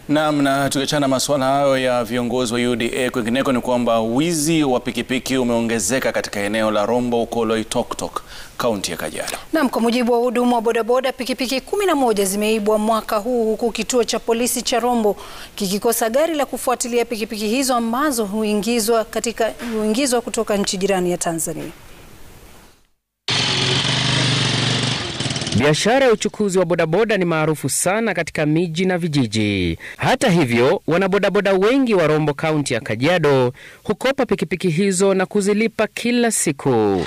Naam, na tukiachana masuala hayo ya viongozi wa UDA, kwingineko ni kwamba wizi wa pikipiki umeongezeka katika eneo la Rombo huko Loitoktok, kaunti ya Kajiado. Naam, kwa mujibu wa wahudumu wa bodaboda, pikipiki kumi na moja zimeibwa mwaka huu huku kituo cha polisi cha Rombo kikikosa gari la kufuatilia pikipiki hizo ambazo huingizwa katika huingizwa kutoka nchi jirani ya Tanzania. Biashara ya uchukuzi wa bodaboda ni maarufu sana katika miji na vijiji. Hata hivyo, wanabodaboda wengi wa Rombo kaunti ya Kajiado hukopa pikipiki hizo na kuzilipa kila siku.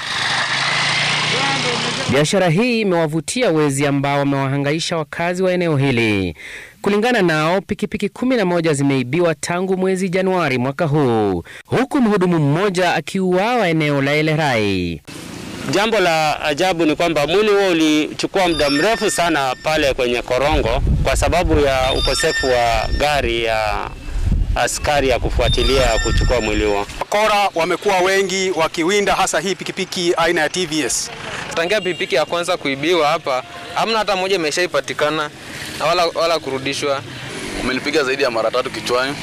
Biashara hii imewavutia wezi ambao wamewahangaisha wakazi wa eneo hili. Kulingana nao, pikipiki kumi na moja zimeibiwa tangu mwezi Januari mwaka huu, huku mhudumu mmoja akiuawa eneo la Elerai. Jambo la ajabu ni kwamba mwili huo ulichukua muda mrefu sana pale kwenye korongo kwa sababu ya ukosefu wa gari ya askari ya kufuatilia kuchukua mwili huo. Wakora wamekuwa wengi wakiwinda hasa hii pikipiki aina ya TVS. Tangia pikipiki ya kwanza kuibiwa hapa, hamna hata moja imeshaipatikana na wala, wala kurudishwa. Umenipiga zaidi ya mara tatu kichwani,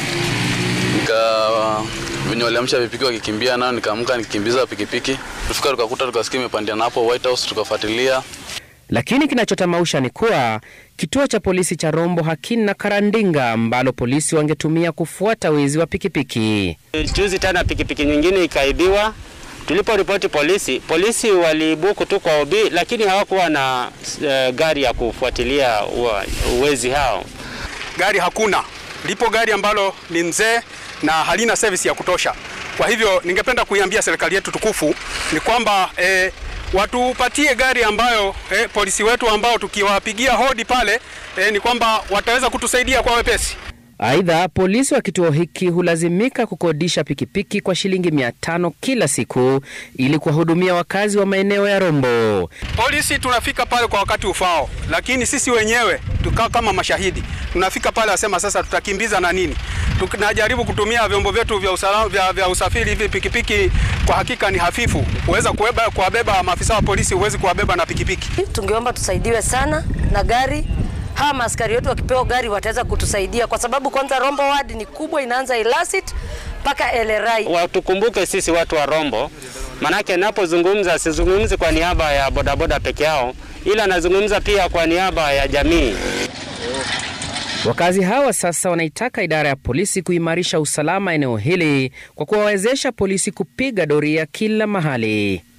nika venye waliamsha pikipiki wakikimbia nayo, nikaamka nikikimbiza pikipiki, tufika tukakuta tukasikia imepandia na hapo White House, tukafuatilia Lakini kinachotamausha ni kuwa kituo cha polisi cha Rombo hakina karandinga ambalo polisi wangetumia kufuata wizi wa pikipiki. Juzi tena pikipiki nyingine ikaibiwa. Tuliporipoti polisi, polisi walibuku tu kwa OB, lakini hawakuwa na uh, gari ya kufuatilia uwezi hao. Gari hakuna, lipo gari ambalo ni mzee na halina service ya kutosha. Kwa hivyo ningependa kuiambia serikali yetu tukufu ni kwamba eh, watupatie gari ambayo eh, polisi wetu ambao tukiwapigia hodi pale eh, ni kwamba wataweza kutusaidia kwa wepesi. Aidha, polisi wa kituo hiki hulazimika kukodisha pikipiki kwa shilingi mia tano kila siku ili kuwahudumia wakazi wa maeneo ya Rombo. Polisi tunafika pale kwa wakati ufao, lakini sisi wenyewe tukaa kama mashahidi, tunafika pale asema sasa tutakimbiza na nini, tunajaribu kutumia vyombo vyetu vya, usala, vya, vya usafiri hivi. Pikipiki kwa hakika ni hafifu, huweza kuwabeba maafisa wa polisi, huwezi kuwabeba na pikipiki. Tungeomba tusaidiwe sana na gari hawa maaskari wetu wakipewa gari wataweza kutusaidia kwa sababu kwanza Rombo ward ni kubwa, inaanza Ilasit mpaka Elerai. Watukumbuke sisi watu wa Rombo, manake napozungumza sizungumzi kwa niaba ya bodaboda peke yao, ila nazungumza pia kwa niaba ya jamii. Wakazi hawa sasa wanaitaka idara ya polisi kuimarisha usalama eneo hili kwa kuwawezesha polisi kupiga doria kila mahali.